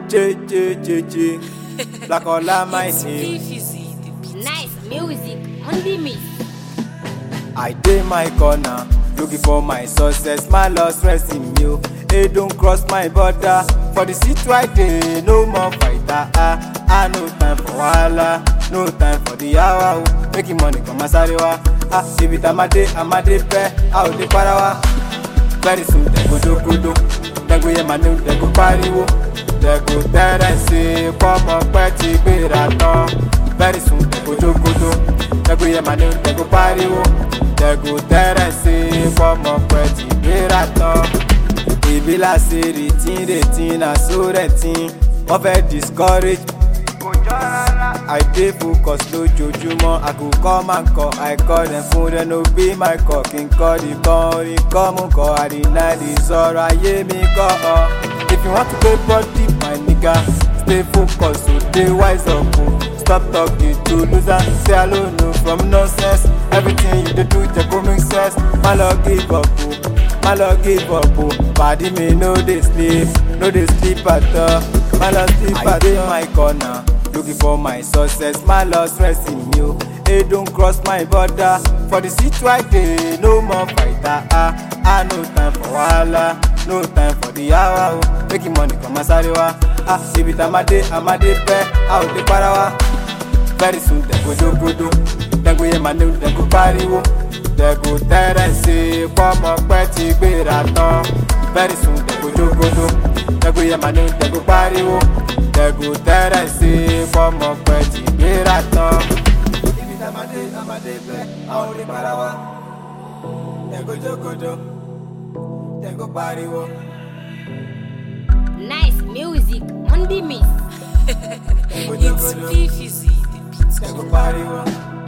J J J J. Black Ola my name. Nice music on the mix. I dey my corner, looking for my success. My lost rest in you. Hey, don't cross my border. For the seat right there, no more fighter. Ah, ah, no time for wahala, no time for the hour. oh. Making money come asarewa. Ah, if it amade, amade pe, ah, o de parawa. Very soon, dem go dogodo. Dem go hear my name, dem go pariwo. Dem go tẹ́rẹ̀ sí pọ́mọ pẹ́ ti gbéra tán. Very soon, dem go dogodo. Dem go hear my name, dem go pariwo. Dem go tẹ́rẹ̀ sí pọ́mọ pẹ́ ti gbéra tán. Ìbí láṣẹ rìtín rìtín na so rẹ̀tín. Wọ́n fẹ́ discourage kò jọ rárá. I dey focus lójoojúmọ́, I go come and call, I call dem fún dem no be my call, kí n kọ́ di kan orin kọ́ mú kọ́ àdínláìdì sọ̀rọ̀ ayé mi kọ́ ọ. If you want to pay body my nigga, stay focused so dey wise up o. Stop talking to loser, say hello no from nonsense. Everything you dey do jẹ kó make sense, má lọ give up o. má lọ give up o pàdí mi no dey sleep no dey sleep at all má lọ sleep at all. I dey my corner looking for my success má lọ stress mi o hey don cross my border for the seat right there no more fighter ah ah no time for wahala no time for the hour o making money come asare wa ah ibi tá a máa dé a máa dé pẹ́ a ò dé para wa very soon dem go dogodo dem go hear my name dem go pariwo dem go tẹ́rẹ̀ sí pọ́mọ pẹ́ ti gbéra tán very soon dem go dogodo dem go hear my name dem go pariwo dem go tẹ́rẹ̀ sí pọ́mọ pẹ́ ti gbéra tán. ibi tá a máa dé a máa dé bẹ́ẹ̀ àwọn orí para wa dem go dogodo dem go pariwo. Nice music on the mix. dem go dogodo dem go pariwo.